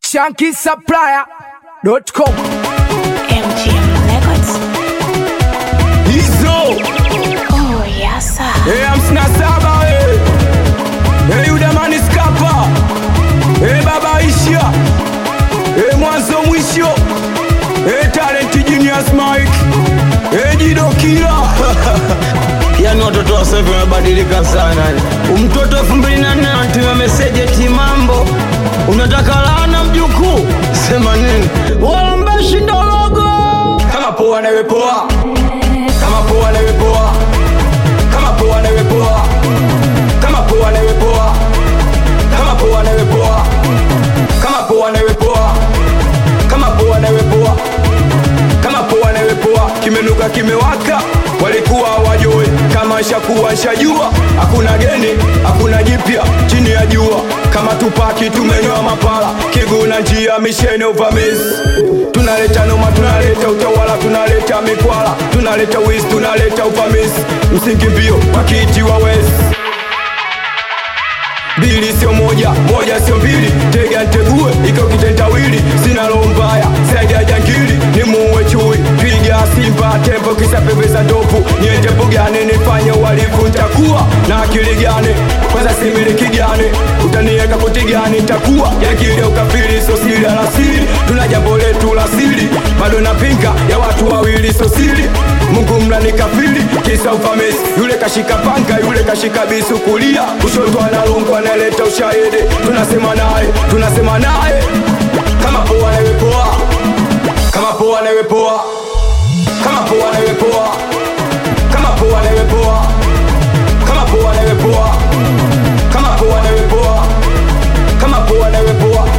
shankisupplier.com MGM Records. hizo Oh, yes, sir. Eh, hamsini na saba eh. Eh, Yudamani Skapa Eh, baba Isha Eh, mwanzo mwisho Eh, talent genius Mike Eh, Jido Kila yani watoto wa sasa hivi wamebadilika sana mtoto elfu mbili na nne anatuma meseji eti mambo unataka laana mjukuu sema nini walambeshi ndologo kama poa nawe poa kama poa nawe poa kama poa nawe poa kama poa nawe poa kama poa nawe poa kama poa nawe poa kama poa nawe poa kama poa nawe poa kimenuka kimewaka walikuwa wajue kama shakuwa shajua hakuna geni hakuna jipya chini ya jua kama tupaki tumenywa mapala kiguna njia mishene uvamizi tunaleta noma tunaleta utawala tunaleta mikwala tunaleta wizi tunaleta uvamizi msingi mbio wakiitiwa wezi mbili sio moja moja sio mbili tega ntegue iko kitendawili sina roho mbaya zaidi ya jangili ni muue chui piga simba tembo kisa pembe za ndovu niende bugani nifanye uhalifu ntakuwa na akili gani kwanza similiki gani utanieka koti gani ntakuwa yakili ya ukafiri sio siri alasiri tuna jambo letu la siri bado napinga ya watu wawili sio siri mungu mlani kafiri kisa ufamesi yule kashika panga yule kashika bisu kulia kushoto analungu analeta ushahidi tunasema naye tunasema naye kama poa nawe poa kama poa nawe poa kama poa nawe poa kama poa nawe poa kama poa nawe poa kama poa nawe poa kama poa nawe poa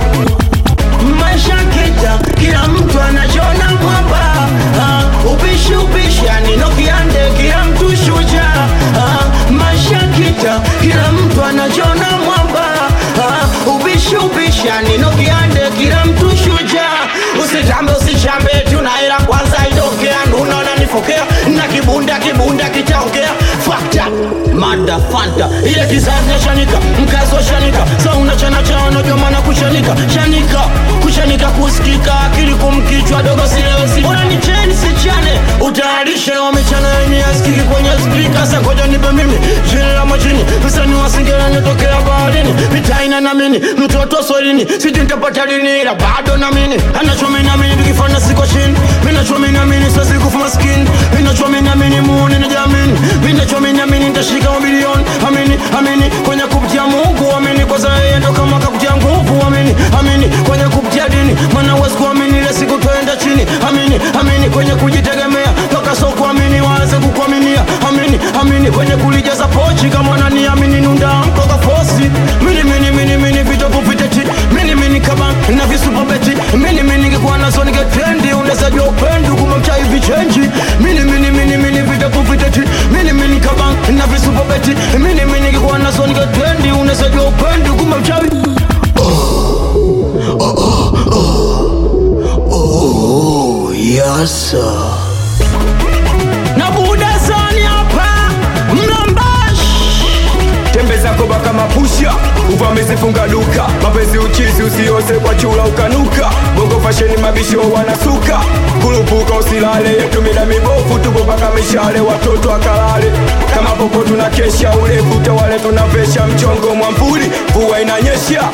maisha kita kila mtu anachona mwamba uh, ubishi ubishi yani nokiande kila mtu shuja uh, maisha kita kila mtu anachona mwamba uh, ubishi ubishi yani nokiande kila mtu shuja usitambe usichambe tunaela kwanza idokea nunaona nifokea na kibunda kibunda kitaongea fakta mada fanta ile kizazi nashanika mkazi wa shanika sa unachana chao najua maana kushanika shanika kushanika kusikika akili kumkichwa dogo silewesi bora ni cheni sichane utayarishe wamechana yenye askiki kwenye spika sa ngoja nipe mimi jini la majini msani wasingela nitokea baharini mitaina na mini mtoto swalini sijui nitapata lini ila bado na mini anachomi na mini tukifanya siko chini minachomi na mini siwezi kufa maskini minachomi na mini muuni na jamini minachomi na mini nitashika mabilioni amini amini kwenye kupitia mungu amini kwa saa yeye ndo kama kakutia nguvu amini amini kwenye kupitia dini maana huwezi kuamini ile siku twaenda chini amini amini kwenye kujitegemea toka so kuamini waanze kukuaminia amini amini kwenye kulijaza pochi kama naniamini nunda mkoka fosi mini mini mini mini vitopu viteti mini mini kama na visupabeti mini mini ngekuwa nazo ningetrendi unaweza jua upendi kuma mchai vichenji mini mini mini mini vitopu viteti mini mini kama na visupabeti mini mini ngekuwa nazo ningetrendi unaweza jua upendi kuma mchai Yasa na buda zani hapa mlambashi tembe zako baka mapusha uvamizi funga duka mapenzi uchizi usiose kwa chula ukanuka bongo fasheni mabisho wanasuka kulupuka usilale yetu mida mibofu tupo paka mishale watoto akalale kama popo tuna kesha urefu tawale tunavesha mchongo mwambuli mvua inanyesha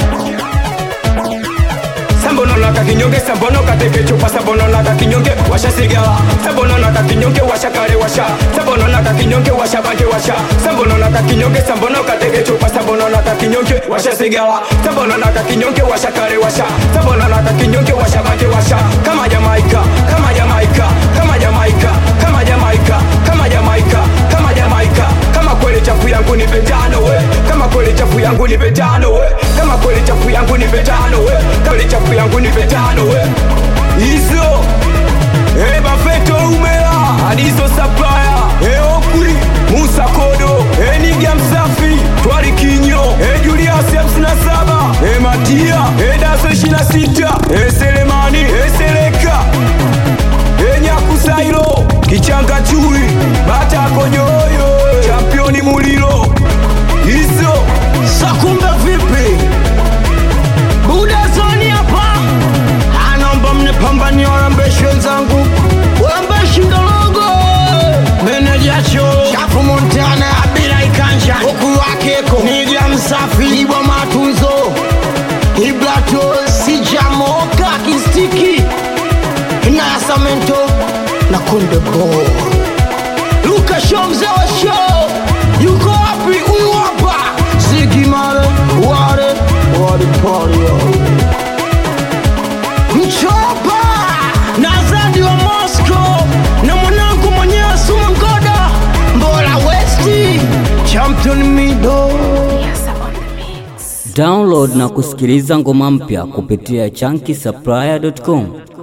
sambonono kakinyonge sambono kateke chupa sambonono kakinyonge washa sigala sambonono kakinyonge washa kale washa sambonono kakinyonge washa bange washa sambonono kakinyonge sambono kateke chupa sambonono kakinyonge washa sigala sambonono kakinyonge washa kale washa sambonono kakinyonge washa bange washa kama Jamaika kama Jamaika kama Jamaika kama Jamaika kama Jamaika kama Jamaika kama kweli chafu yangu ni betano we kama kweli chafu yangu ni betano we kama kweli chafu yangu ni betano we kweli chafu yangu ni betano we hizo eh bafeto umela adizo supplier eh okuri Musa Kodo eh Niga Msafi Twali Kinyo eh Julius 57 eh Matia eh Daso 26 eh Selemani eh Seleka eh Nyakusairo Kichanga Chui Bata Konyoyo Championi Mulilo hizo sakumbe vipi buda zoni hapa filibwa matunzo iblato sijamoka kistiki inayasamento na kunde bo luka show mzee wa show yuko wapi huyu hapa zigimare ware ware pario mchopa na zadi wa moscow na mwanangu mwenyewe suma ngoda mbola westi champion mido Yasa on the mix. Download na kusikiliza ngoma mpya kupitia chunky supplier.com.